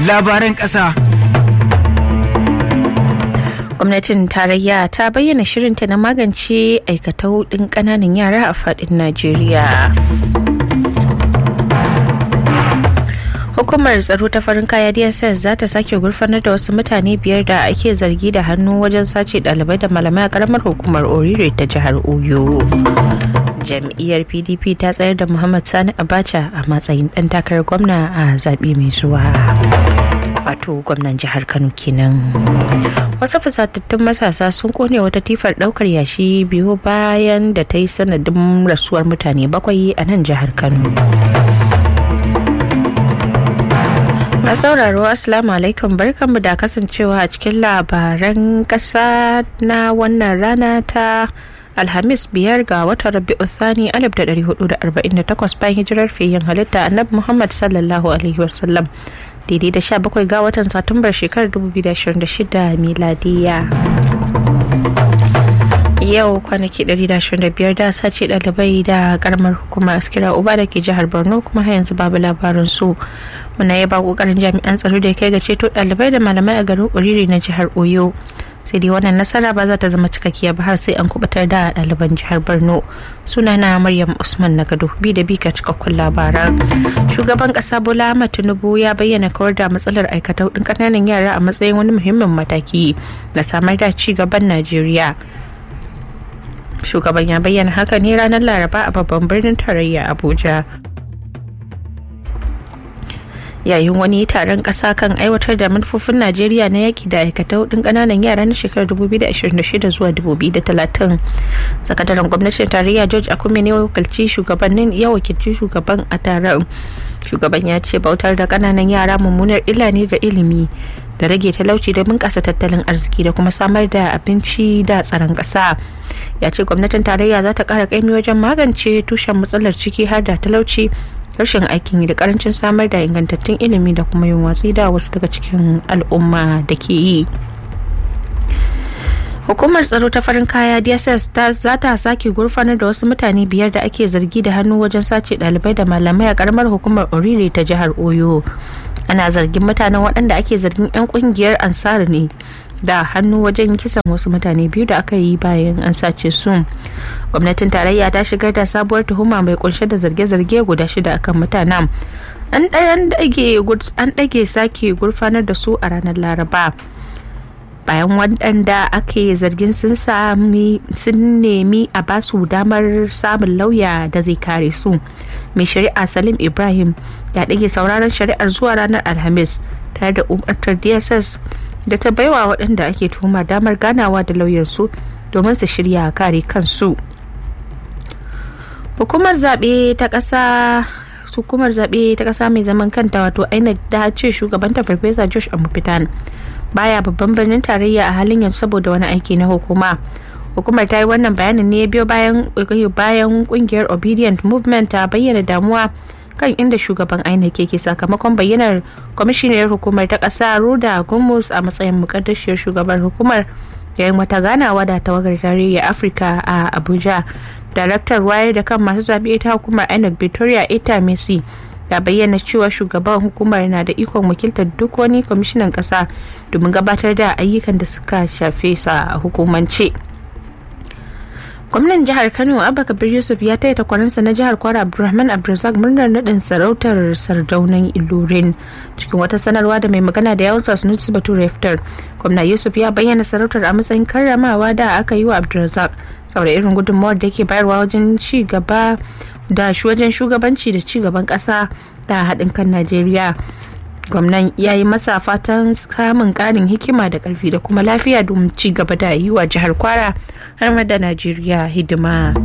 labaran ƙasa. gwamnatin tarayya ta bayyana shirinta na magance aikatau ɗin ƙananan yara a faɗin najeriya hukumar tsaro ta farin kaya dss za ta sake gurfanar da wasu mutane biyar da ake zargi da hannu wajen sace ɗalibai da malamai a ƙaramar hukumar orire ta jihar oyo jam'iyyar pdp ta tsayar da muhammad sani abacha a matsayin ɗan takarar gwamna a zaɓe mai zuwa wato gwamnan jihar kano kenan wasu fusatattun matasa sun kone wata tifar daukar yashi biyu bayan da ta yi sanadin rasuwar mutane bakwai a nan jihar kano masu sauraro assalamu alaikum barkanmu da kasancewa a cikin labaran kasa na wannan rana ta alhamis biyar ga watan rabi'u thani 1448 bayan hijirar fiyin halitta annabi muhammad sallallahu alaihi wasallam daidai da 17 ga watan satumbar shekarar 2026 miladiya yau kwanaki 125 da sace dalibai da karamar hukumar askira uba da ke jihar borno kuma har yanzu babu labarin su muna yaba kokarin jami'an tsaro da ya kai ga ceto dalibai da malamai a garin uriri na jihar oyo sai dai wannan nasara ba za ta zama cikakkiya ba har sai an kubutar da ɗaliban jihar borno sunana maryam usman na gado bi da bi ka cikakkun labaran shugaban ƙasa bola ahmad tinubu ya bayyana kawar da matsalar aikatau ɗin ƙananan yara a matsayin wani muhimmin mataki na samar da ci gaban najeriya shugaban ya bayyana haka ne ranar laraba a babban birnin tarayya abuja yayin wani taron ƙasa kan aiwatar da manufofin najeriya na yaki da aikata hudun ƙananan yara na shekarar 2026 zuwa 2030 sakataren gwamnatin tarayya george akume ne wakilci shugabannin ya wakilci shugaban a taron shugaban ya ce bautar da ƙananan yara mummunar illa ne ga ilimi da rage talauci da bunƙasa tattalin arziki da kuma samar da abinci da tsaron ƙasa ya ce gwamnatin tarayya za ta ƙara ƙaimi wajen magance tushen matsalar ciki har da talauci rashin aikin yi da karancin samar da ingantattun ilimi da kuma yin watsi da wasu daga cikin al'umma da ke yi hukumar tsaro ta farin kaya dss ta za ta sake gurfanar da wasu mutane biyar da ake zargi da hannu wajen sace dalibai da malamai a karamar hukumar orire ta jihar oyo ana zargin mutanen waɗanda ake zargin 'yan kungiyar ansar ne da hannu wajen kisan wasu mutane biyu da aka yi bayan an sace su gwamnatin tarayya ta shigar da sabuwar tuhuma mai kunshe da zarge-zarge guda shida akan mutanen an ɗage sake gurfanar da su a ranar laraba bayan waɗanda ake zargin sun sami sun nemi a basu damar samun lauya da zai kare su mai shari'a salim ibrahim ya ɗage sauraron shari'ar zuwa ranar alhamis tare da umartar dss da ta baiwa waɗanda ake tuhuma damar ganawa da lauyansu domin su shirya kare kansu hukumar zaɓe ta ƙasa hukumar zaɓe ta ƙasa mai zaman kanta wato inec da ce shugabanta farfesa josh amufitan baya babban birnin tarayya a halin yanzu saboda wani aiki na hukuma hukumar ta yi wannan bayanin ne biyo bayan bayan kungiyar obedient movement ta bayyana damuwa kan inda shugaban INEC ke sakamakon bayyanar kwamishiniyar hukumar ta ƙasa Ruda Gumus a matsayin mukaddashiyar shugaban hukumar yayin wata ganawa da tawagar tarayya Afirka a Abuja. Daraktar wayar da kan masu zaɓe ta hukumar INEC Victoria Ita Messi ta bayyana cewa shugaban hukumar na da ikon wakiltar duk wani kwamishinan ƙasa domin gabatar da ayyukan da suka shafe sa a hukumance. gwamnan jihar kano abba kabir yusuf ya taya takwaransa na jihar kwara abdulrahman abdulrazak murnar nadin sarautar sardaunan ilorin cikin wata sanarwa da mai magana da yawon sanusi bature iftar gwamna yusuf ya bayyana sarautar a matsayin karramawa da aka yi wa abdulrazak saboda irin gudunmawar da ke bayarwa wajen ci gaba da wajen shugabanci da ci gaban kasa da haɗin kan najeriya gwamnan ya yi masa fatan samun ƙarin hikima da ƙarfi da kuma lafiya domin ci gaba da yi wa jihar kwara har ma da najeriya hidima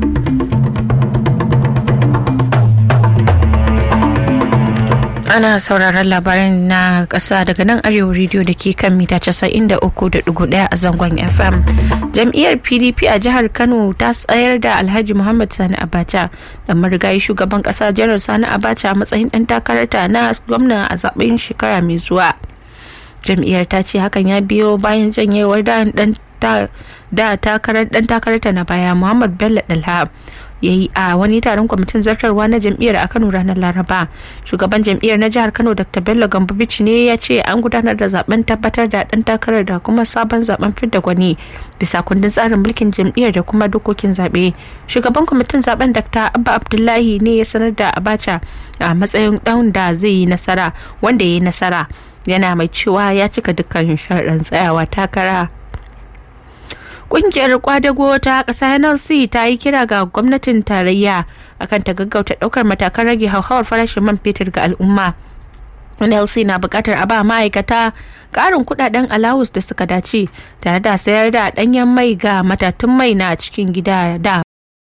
ana sauraron labaran na ƙasa daga nan arewa rediyo da ke kan mita 93.1 a zangon fm jam'iyyar pdp a jihar kano ta tsayar da alhaji muhammad sani abacha da marigayi shugaban ƙasa janar sani abacha a matsayin ɗan takararta na gwamna a zaɓen shekara mai zuwa jam'iyyar ta ce hakan ya biyo bayan janyewar da ɗan da takarar dan takararta na baya muhammad bello dalha ya yi a wani taron kwamitin zartarwa na jam'iyyar a kano ranar laraba shugaban jam'iyyar na jihar kano dr bello gambabici ne ya ce an gudanar da zaben tabbatar da dan takarar da kuma sabon zaben fidda gwani bisa kundin tsarin mulkin jam'iyyar da kuma dokokin zaɓe shugaban kwamitin zaben dr abba abdullahi ne ya sanar da abacha a matsayin ɗan da zai yi nasara wanda ya yi nasara yana mai cewa ya cika dukkan sharaɗin tsayawa takara Ƙungiyar kwadago ta ƙasa NLC ta yi kira ga gwamnatin tarayya akan ta gaggauta ɗaukar matakan rage hauhawar farashin man fetur ga al'umma. NLC na buƙatar a ba ma'aikata ƙarin kuɗaɗen alawus da suka dace tare da sayar da ɗanyen mai ga matatun mai na cikin gida da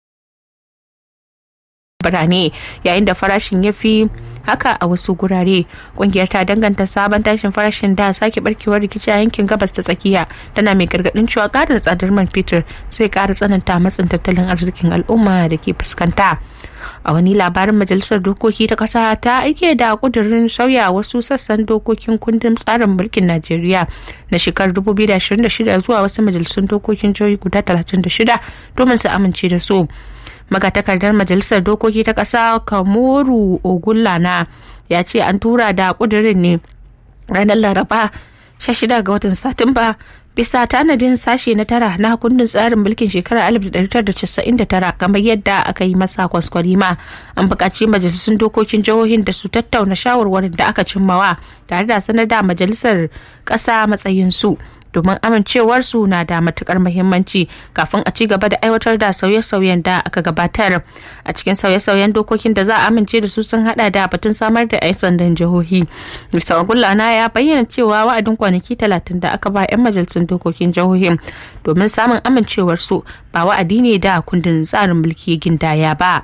birane yayin da farashin ya fi haka a wasu gurare kungiyar ta danganta sabon tashin farashin da sake barkewar rikici a yankin gabas ta tsakiya tana mai gargadin cewa karin tsadar man fetur sai kara tsananta matsin tattalin arzikin al'umma da ke fuskanta a wani labarin majalisar dokoki ta kasa ta aike da kudirin sauya wasu sassan dokokin kundin tsarin mulkin najeriya na shekarar 2026 zuwa wasu majalisun dokokin jihohi guda 36 domin su amince da su magatakardar majalisar dokoki ta ƙasa kamoru ogullana ya ce an tura da ƙudurin ne ranar laraba 16 ga watan satumba bisa tanadin sashe na tara na kundin tsarin mulkin shekarar 1999 kamar yadda aka yi masa kwaskwarima an buƙaci majalisun dokokin jihohin da su tattauna shawarwarin da aka cimmawa tare da sanar da majalisar ƙasa matsayinsu domin amincewarsu na da matukar muhimmanci kafin a ci gaba da aiwatar da sauye-sauyen da aka gabatar a cikin sauye-sauyen dokokin da za a amince da su sun hada da batun samar da 'yan sandan jihohi mr ogullana ya bayyana cewa wa'adin kwanaki talatin da aka ba 'yan majalisun dokokin jihohin domin samun amincewarsu ba wa'adi ne da kundin tsarin mulki gindaya ba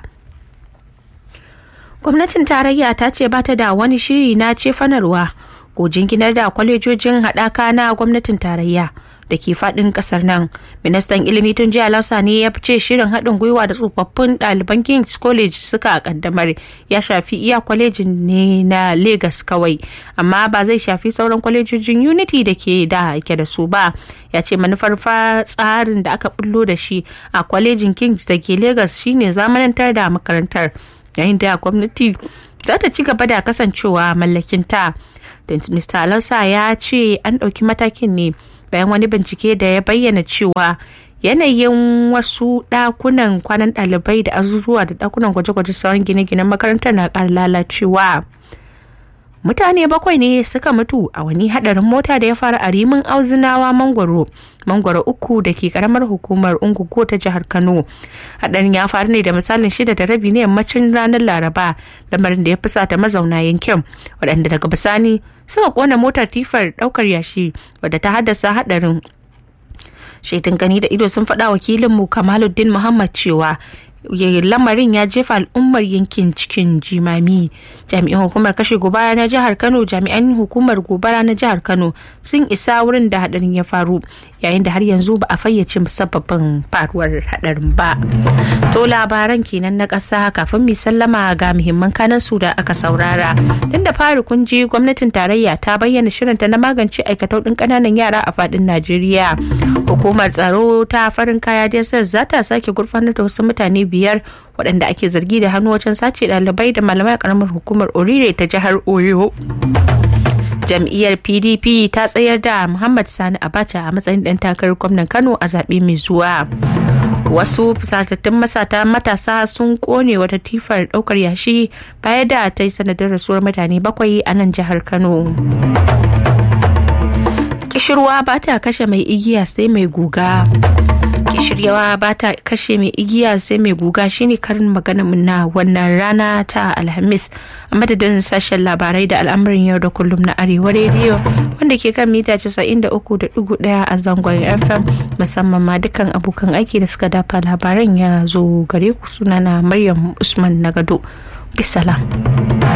gwamnatin tarayya ta ce ba ta da wani shiri na cefanarwa ko jinginar da kwalejojin haɗaka na gwamnatin tarayya da ke faɗin ƙasar nan ministan ilimi tun jiya lasa ne ya fice shirin haɗin gwiwa da tsofaffin ɗaliban king's college suka kaddamar ya shafi iya kwalejin ne na lagos kawai amma ba zai shafi sauran kwalejojin unity da ke da ke da su ba ya ce manufar tsarin da aka bullo da shi a kwalejin king's da ke lagos shine zamanantar da makarantar yayin da gwamnati za ta ci gaba da kasancewa mallakinta da mr alonso ya ce an ɗauki matakin ne bayan wani bincike da ya bayyana cewa yanayin wasu ɗakunan kwanan ɗalibai da azuzuwa da ɗakunan gwaje-gwaje sauran gine-ginen makarantar na ƙara lalacewa mutane bakwai ne suka mutu a wani hadarin mota da ya faru a rimin auzinawa mangwaro mangwaro uku da ke karamar hukumar ungugo ta jihar kano hadarin ya faru ne da misalin shida da rabi ne yammacin ranar laraba lamarin da ya fusata mazauna yankin waɗanda daga bisani suka kona motar tifar ɗaukar yashi wadda ta haddasa hadarin shaidun gani da ido sun faɗa wakilinmu kamaluddin muhammad cewa lamarin ya jefa al'ummar yankin cikin jimami jami'an hukumar kashe gobara na jihar kano jami'an hukumar gobara na jihar kano sun isa wurin da hadarin ya faru yayin da har yanzu ba a fayyace musabbabin faruwar hadarin ba to labaran kenan na ƙasa kafin mu sallama ga muhimman kanan su da aka saurara tun da fari kun ji gwamnatin tarayya ta bayyana shirinta na magance aikatau ɗin ƙananan yara a faɗin najeriya hukumar tsaro ta farin kaya dss za ta sake gurfanar da wasu mutane biyar waɗanda ake zargi da hannu wajen sace ɗalibai da malamai a ƙaramar hukumar orire ta jihar oyo jam'iyyar pdp ta tsayar da muhammad sani abacha a matsayin ɗan takarar gwamnan kano a zaɓe mai zuwa wasu fusatattun masata matasa sun kone wata tifar ɗaukar yashi baya da ta yi sanadin rasuwar mutane bakwai a nan jihar kano kishirwa ba ta kashe mai igiya sai mai guga kishiryawa ba ta kashe mai igiya sai mai guga shine karin magana na wannan rana ta alhamis a madadin sashen labarai da al'amarin yau da kullum na arewa rediyo wanda ke kan mita 93.1 a zangon fm musamman ma dukkan abokan aiki da suka dafa labaran ya zo gare ku sunana maryam usman nagado bisalam